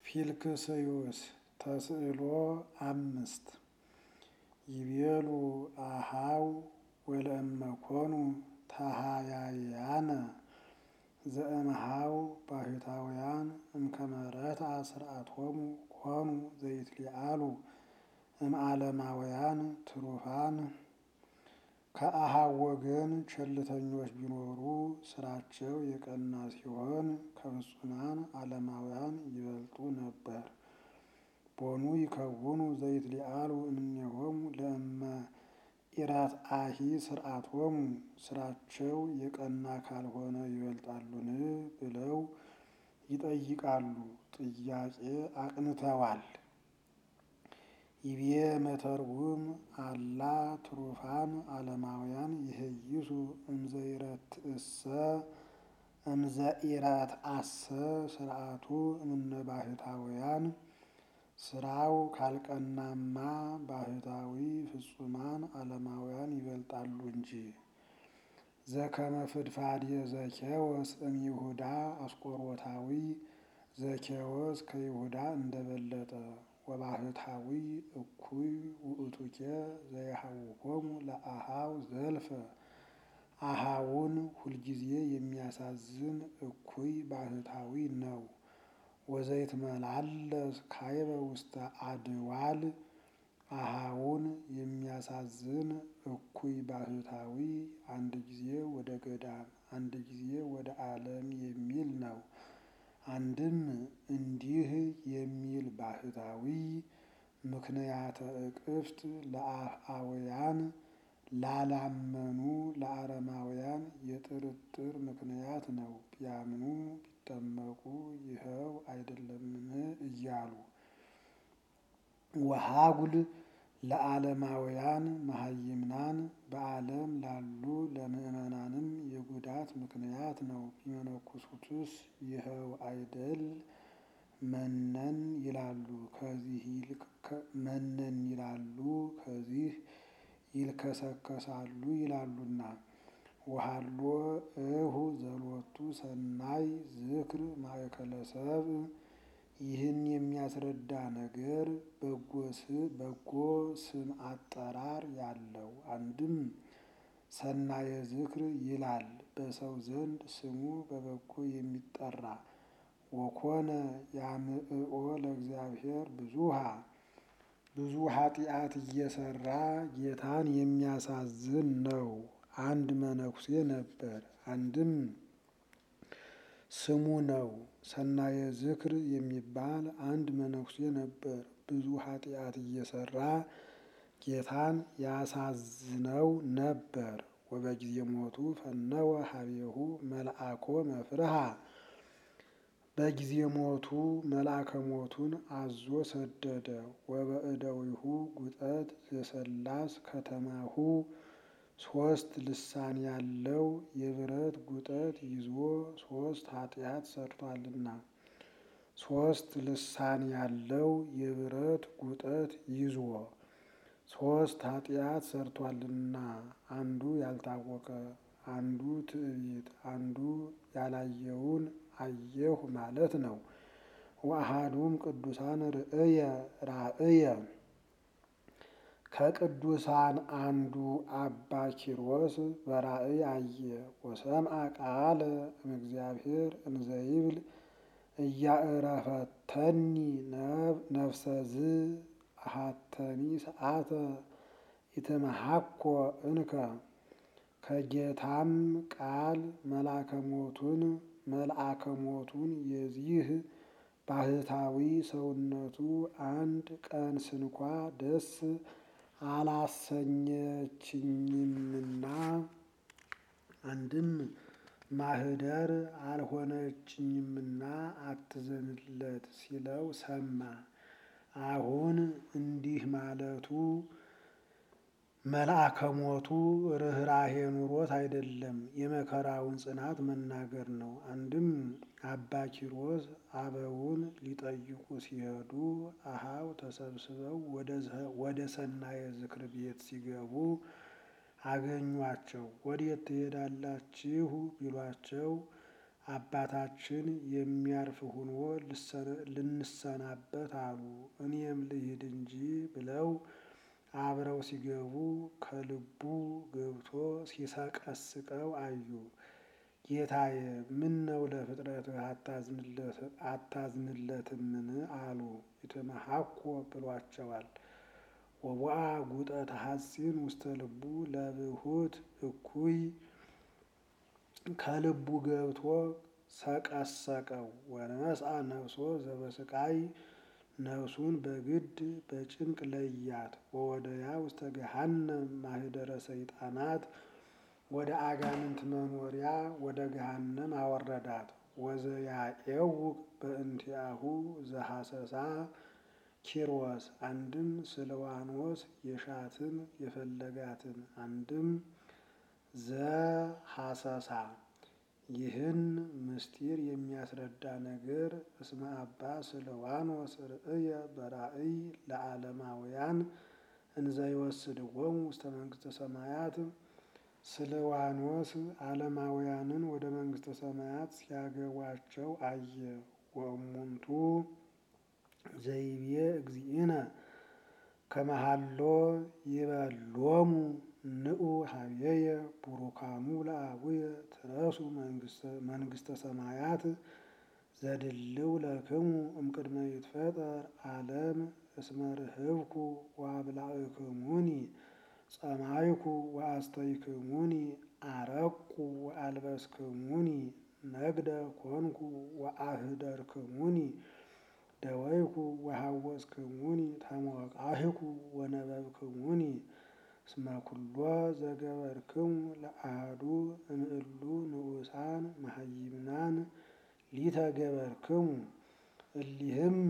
ፊልክስዩስ ተስዕሎ አምስት ይቤሉ አሃው ወለእመኮኑ ተሃያያነ ዘእምሃው ባሕታውያን እምከመረታ ስርዓቶሙ ኮኑ ዘይትሊአሉ እምዓለማውያን ትሩፋን ከአሃው ወገን ቸልተኞች ቢኖሩ ስራቸው የቀና ሲሆን ከፍጹማን ዓለማውያን ይበልጡ ነበር። ቦኑ ይከውኑ ዘይትሊአሉ እምኔሆሙ ለእመ ኢረትአሂ ስርዓቶሙ ስራቸው የቀና ካልሆነ ይበልጣሉን ብለው ይጠይቃሉ። ጥያቄ አቅንተዋል። ይቤ መተርጉም አላ ትሩፋን ዓለማውያን ይህይሱ እምዘይረትእሰ እምዘኢረትአሰ ስርዓቱ እምነ ባሕታውያን ስራው ካልቀናማ ባሕታዊ ፍጹማን ዓለማውያን ይበልጣሉ እንጂ። ዘከመ ፍድፋዴ ዘኬዎስ እምይሁዳ አስቆሮታዊ ዘኬዎስ ከይሁዳ እንደበለጠ ወባሕታዊ እኩይ ውእቱኬ ዘይሃውኮሙ ለአሃው ዘልፈ አሃውን ሁልጊዜ የሚያሳዝን እኩይ ባሕታዊ ነው። ወዘይትመላለስ ካይበ ውስተ አድዋል አሃውን የሚያሳዝን እኩይ ባሕታዊ አንድ ጊዜ ወደ ገዳም አንድ ጊዜ ወደ ዓለም የሚል ነው። አንድም እንዲህ የሚል ባሕታዊ ምክንያተ እቅፍት ለአፍአውያን ላላመኑ ለአረማውያን የጥርጥር ምክንያት ነው። ቢያምኑ ቢጠመቁ ይኸው አይደለምን እያሉ ወሃጉል ለዓለማውያን መሃይምናን በዓለም ላሉ ለምዕመናንም የጉዳት ምክንያት ነው። ቢመነኩሱትስ ይኸው አይደል መነን ይላሉ ከዚህ መነን ይላሉ ከዚህ ይልከሰከሳሉ ይላሉና። ወሃሎ እሁ ዘሎቱ ሰናይ ዝክር ማእከለ ሰብእ ይህን የሚያስረዳ ነገር በጎ ስም አጠራር ያለው አንድም ሰናየ ዝክር ይላል በሰው ዘንድ ስሙ በበጎ የሚጠራ ወኮነ ያምዕኦ ለእግዚአብሔር ብዙሃ ብዙ ኃጢአት እየሰራ ጌታን የሚያሳዝን ነው። አንድ መነኩሴ ነበር። አንድም ስሙ ነው። ሰናየ ዝክር የሚባል አንድ መነኩሴ ነበር። ብዙ ኃጢአት እየሰራ ጌታን ያሳዝነው ነበር። ወበጊዜ ሞቱ ፈነወ ሀቤሁ መልአኮ መፍርሃ በጊዜ ሞቱ መልአከ ሞቱን አዞ ሰደደ። ወበእደዊሁ ጉጠት ዘሰላስ ከተማሁ ሶስት ልሳን ያለው የብረት ጉጠት ይዞ ሶስት ኃጢአት ሰርቷልና። ሶስት ልሳን ያለው የብረት ጉጠት ይዞ ሶስት ኃጢአት ሰርቷልና አንዱ ያልታወቀ አንዱ ትዕቢት አንዱ ያላየውን አየሁ ማለት ነው። ወአሃዱም ቅዱሳን ርእየ ራእየ ከቅዱሳን አንዱ አባ ኪሮስ በራእይ አየ። ወሰምዐ ቃለ እምእግዚአብሔር እንዘይብል እያእረፈተኒ ነፍሰዝ አሃተኒ ሰዓተ ኢትመሃኮ እንከ ከጌታም ቃል መልአከ ሞቱን መልአከ ሞቱን የዚህ ባሕታዊ ሰውነቱ አንድ ቀን ስንኳ ደስ አላሰኘችኝምና አንድም ማህደር አልሆነችኝምና አትዘንለት ሲለው ሰማ። አሁን እንዲህ ማለቱ መልአከ ሞቱ ርኅራኄ ኑሮት አይደለም፣ የመከራውን ጽናት መናገር ነው። አንድም አባ ኪሮስ አበውን ሊጠይቁ ሲሄዱ አሃው ተሰብስበው ወደ ሰናየ ዝክር ቤት ሲገቡ አገኟቸው። ወዴት ትሄዳላችሁ ቢሏቸው አባታችን የሚያርፍ ሁኖ ልንሰናበት አሉ። እኔም ልሂድ እንጂ ብለው አብረው ሲገቡ ከልቡ ገብቶ ሲሰቀስቀው አዩ። ጌታዬ ምን ነው ለፍጥረትህ አታዝንለትምን? አሉ። ይትመሐኮ ብሏቸዋል። ወቦአ ጉጠተ ሐጺን ውስተ ልቡ ለብሁት እኩይ ከልቡ ገብቶ ሰቀሰቀው። ወነስአ ነፍሶ ዘበስቃይ ነፍሱን በግድ በጭንቅ ለያት። ወወደያ ውስተ ገሃነም ማህደረ ሰይጣናት ወደ አጋንንት መኖሪያ ወደ ገሃነም አወረዳት። ወዘያኤውቅ በእንቲአሁ ዘሐሰሳ ኪሮስ አንድም ስልዋኖስ የሻትን የፈለጋትን አንድም ዘሐሰሳ ይህን ምስጢር የሚያስረዳ ነገር እስመ አባ ስልዋኖስ ርእየ በራእይ ለዓለማውያን እንዘ ይወስድዎሙ ውስተ መንግሥተ ሰማያት ስልዋኖስ ዓለማውያንን ወደ መንግሥተ ሰማያት ሲያገቧቸው አየ። ወእሙንቱ ዘይቤ እግዚእነ ከመሃሎ ይበሎሙ ንዑ ሀቤየ ቡሩካኑ ለአቡየ ትረሱ መንግሥተ ሰማያት ዘድልው ለክሙ እምቅድመ ይትፈጠር ዓለም እስመ ርህብኩ ወአብላዕክሙኒ ጸማይኩ ወአስተይክሙኒ አረቁ ወአልበስክሙኒ ነግደ ኮንኩ ወአህደርክሙኒ ደወይኩ ወሐወስክሙኒ ተሞቃህኩ ወነበብክሙኒ እስመ ኩሎ ዘገበርክሙ ለአሐዱ እምእሉ ንዑሳን መሃይምናን ሊተገበርክሙ። እሊህም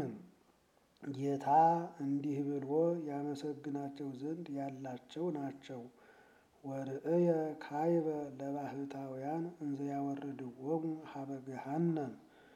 ጌታ እንዲህ ብሎ ያመሰግናቸው ዘንድ ያላቸው ናቸው። ወርእየ ካይበ ለባሕታውያን እንዘ ያወርድዎሙ ሀበ ገሃነም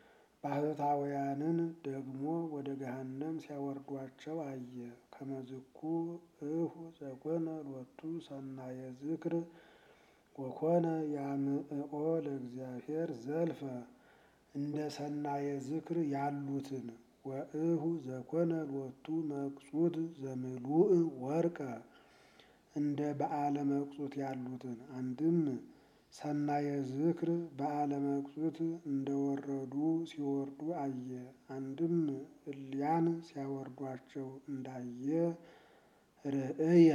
ባሕታውያንን ደግሞ ወደ ገሃነም ሲያወርዷቸው አየ። ከመዝኩ እሁ ዘኮነ ሎቱ ሰናየ ዝክር ወኮነ ያምዕኦ ለእግዚአብሔር ዘልፈ እንደ ሰናየ ዝክር ያሉትን ወእሁ ዘኮነ ሎቱ መቅጹት ዘምሉእ ወርቀ እንደ በዓለ መቅጹት ያሉትን አንድም ሰናየ ዝክር በዓለ መቅጹት እንደወረዱ ሲወርዱ አየ። አንድም እሊያን ሲያወርዷቸው እንዳየ ርእየ።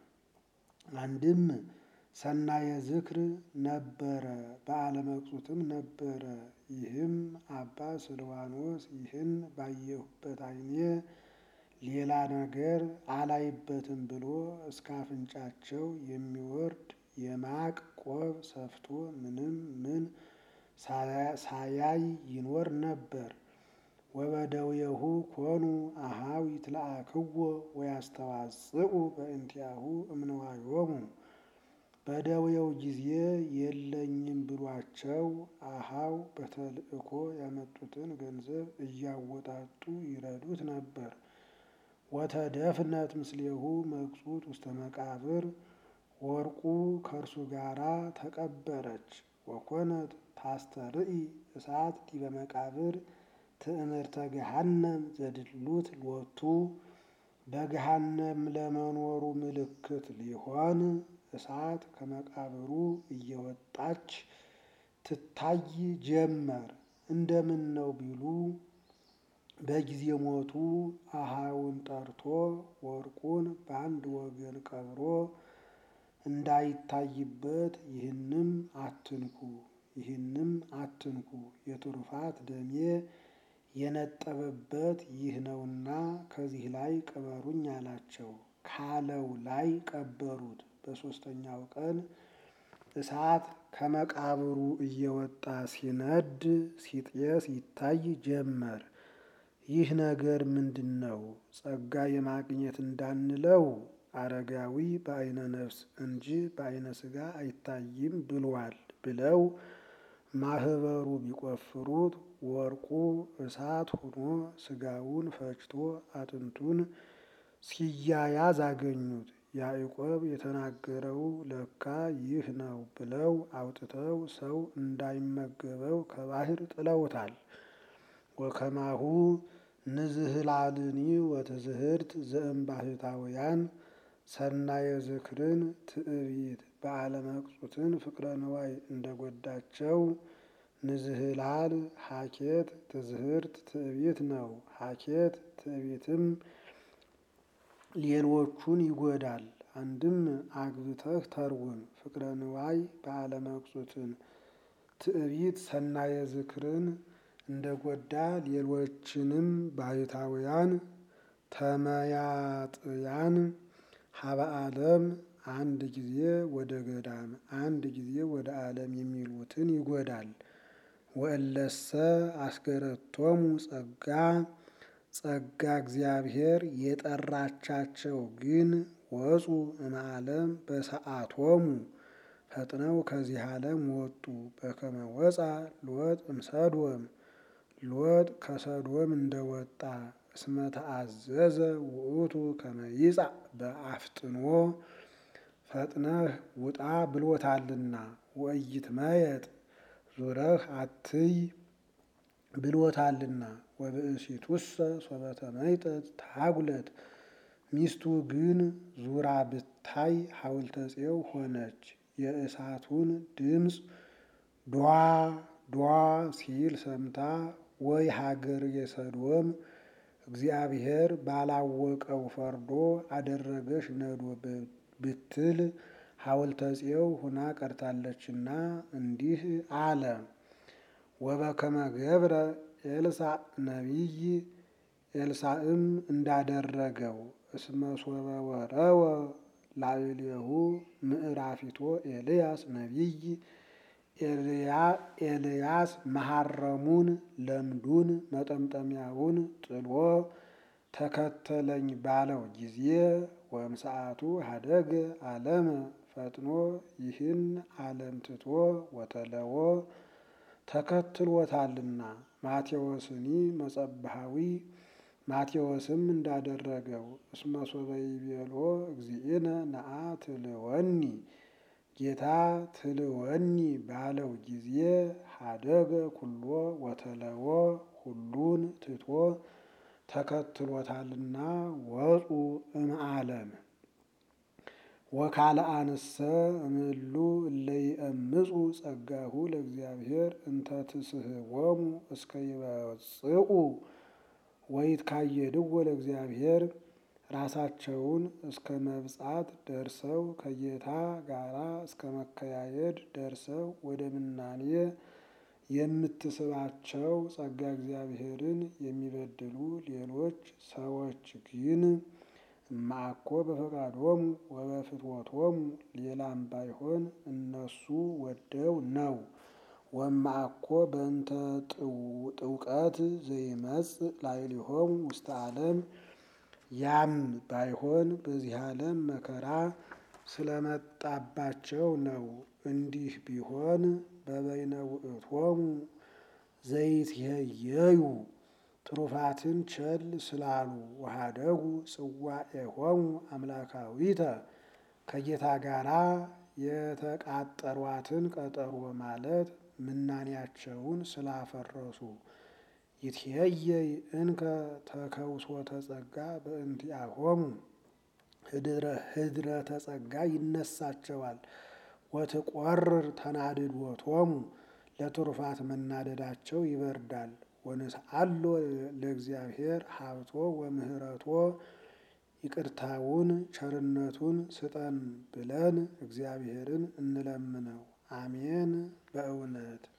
አንድም ሰናየ ዝክር ነበረ በዓለ መቅጹትም ነበረ። ይህም አባ ስልዋኖስ ይህን ባየሁበት ዓይኔ ሌላ ነገር አላይበትም ብሎ እስከ አፍንጫቸው የሚወርድ የማቅ ቆብ ሰፍቶ ምንም ምን ሳያይ ይኖር ነበር። ወበደዌሁ ኮኑ አኀው ይትለአክዎ ወያስተዋጽኡ በእንቲአሁ እምንዋዮሙ። በደዌው ጊዜ የለኝም ብሏቸው አኀው በተልእኮ ያመጡትን ገንዘብ እያወጣጡ ይረዱት ነበር። ወተደፍነት ምስሌሁ መቅጹት ውስተ መቃብር ወርቁ ከእርሱ ጋራ ተቀበረች። ወኮነት ታስተርኢ እሳት ዲበ መቃብር ትእምርተ ገሃነም ዘድሉት ሎቱ በገሃነም ለመኖሩ ምልክት ሊሆን እሳት ከመቃብሩ እየወጣች ትታይ ጀመር። እንደምን ነው ቢሉ በጊዜ ሞቱ አኀውን ጠርቶ ወርቁን በአንድ ወገን ቀብሮ እንዳይታይበት ይህንም አትንኩ ይህንም አትንኩ የትሩፋት ደሜ የነጠበበት ይህ ነውና ከዚህ ላይ ቅበሩኝ አላቸው። ካለው ላይ ቀበሩት። በሦስተኛው ቀን እሳት ከመቃብሩ እየወጣ ሲነድ ሲጤስ ይታይ ጀመር። ይህ ነገር ምንድን ነው? ጸጋ የማግኘት እንዳንለው አረጋዊ በዓይነ ነፍስ እንጂ በዓይነ ሥጋ አይታይም ብሏል ብለው ማህበሩ ቢቆፍሩት ወርቁ እሳት ሆኖ ሥጋውን ፈጭቶ አጥንቱን ሲያያዝ አገኙት። ያዕቆብ የተናገረው ለካ ይህ ነው ብለው አውጥተው ሰው እንዳይመገበው ከባህር ጥለውታል። ወከማሁ ንዝህላልኒ ወትዝህርት ዘእምባሕታውያን ሰናየ ዝክርን ትዕቢት በዓለ መቅጹትን ፍቅረ ንዋይ እንደጎዳቸው ንዝህላል ሀኬት ትዝህርት ትዕቢት ነው። ሀኬት ትዕቢትም ሌሎቹን ይጎዳል። አንድም አግብተህ ተርጉም። ፍቅረ ንዋይ በዓለ መቅጹትን ትዕቢት ሰናየ ዝክርን እንደጎዳ ሌሎችንም ባሕታውያን ተመያጥያን ሀበ ዓለም አንድ ጊዜ ወደ ገዳም አንድ ጊዜ ወደ ዓለም የሚሉትን ይጎዳል። ወእለሰ አስገረቶሙ ጸጋ ጸጋ እግዚአብሔር የጠራቻቸው ግን ወፁ እምዓለም በሰዓቶሙ ፈጥነው ከዚህ ዓለም ወጡ። በከመ ወፃ ሎጥ እምሰዶም ሎጥ ከሰዶም እንደወጣ እስመ ተአዘዘ ውእቱ ከመ ይጻእ በአፍጥኖ ፈጥነህ ውጣ ብሎታልና ወኢይትመየጥ ዙረህ አትይ ብሎታልና። ወብእሲቱሰ ሶበ ተመይጠት ታጉለት ሚስቱ ግን ዙራ ብታይ ሐውልተ ጽዮን ሆነች። የእሳቱን ድምፅ ዷ ዷ ሲል ሰምታ ወይ ሀገር የሰዶም እግዚአብሔር ባላወቀው ፈርዶ አደረገሽ ነዶ ብትል ሐውልተ ጽዮን ሁና ቀርታለችና እንዲህ አለ። ወበከመ ገብረ ኤልሳዕ ነቢይ ኤልሳዕም እንዳደረገው እስመ ሶበ ወረወ ላዕሌሁ ምዕራፊቶ ኤልያስ ነቢይ ኤልያስ መሐረሙን ለምዱን መጠምጠሚያውን ጥሎ ተከተለኝ ባለው ጊዜ ወእምሰዓቱ ሀደገ ዓለመ ፈጥኖ ይህን ዓለም ትቶ ወተለዎ ተከትሎታልና። ማቴዎስኒ መጸብሃዊ ማቴዎስም እንዳደረገው እስመ ሶበ ይቤሎ እግዚእነ ነአ ትልወኒ ጌታ ትልወኒ ባለው ጊዜ ሀደገ ኩሎ ወተለዎ ሁሉን ትቶ ተከትሎታልና ወፁ እምዓለም። ወካልአንሰ እምእሉ እለ ይእምፁ ጸጋሁ ለእግዚአብሔር እንተ ትስሕቦሙ እስከ ይበጽኡ ወይትካየድዎ ለእግዚአብሔር ራሳቸውን እስከ መብጻት ደርሰው ከጌታ ጋራ እስከ መከያየድ ደርሰው ወደ ምናኔ የምትስባቸው ጸጋ እግዚአብሔርን የሚበድሉ ሌሎች ሰዎች ግን እማኮ በፈቃዶሙ ወበፍትወቶሙ ሌላም ባይሆን እነሱ ወደው ነው። ወማኮ በእንተ ጥውቀት ዘይመጽእ ላዕሌሆሙ ውስተ ዓለም ያም ባይሆን በዚህ ዓለም መከራ ስለመጣባቸው ነው። እንዲህ ቢሆን በበይነ ውእቶሙ ዘይትሄየዩ ትሩፋትን ቸል ስላሉ ወሀደጉ ጽዋዔሆሙ አምላካዊተ ከጌታ ጋራ የተቃጠሯትን ቀጠሮ ማለት ምናኔያቸውን ስላፈረሱ ይትሄየይ እንከ ተከውሶተ ጸጋ በእንቲአሆሙ ህድረተ ጸጋ ይነሳቸዋል። ወትቆርር ተናድዶቶሙ ለትሩፋት መናደዳቸው ይበርዳል። ወንስአሎ ለእግዚአብሔር ሀብቶ ወምህረቶ ይቅርታውን ቸርነቱን ስጠን ብለን እግዚአብሔርን እንለምነው። አሜን በእውነት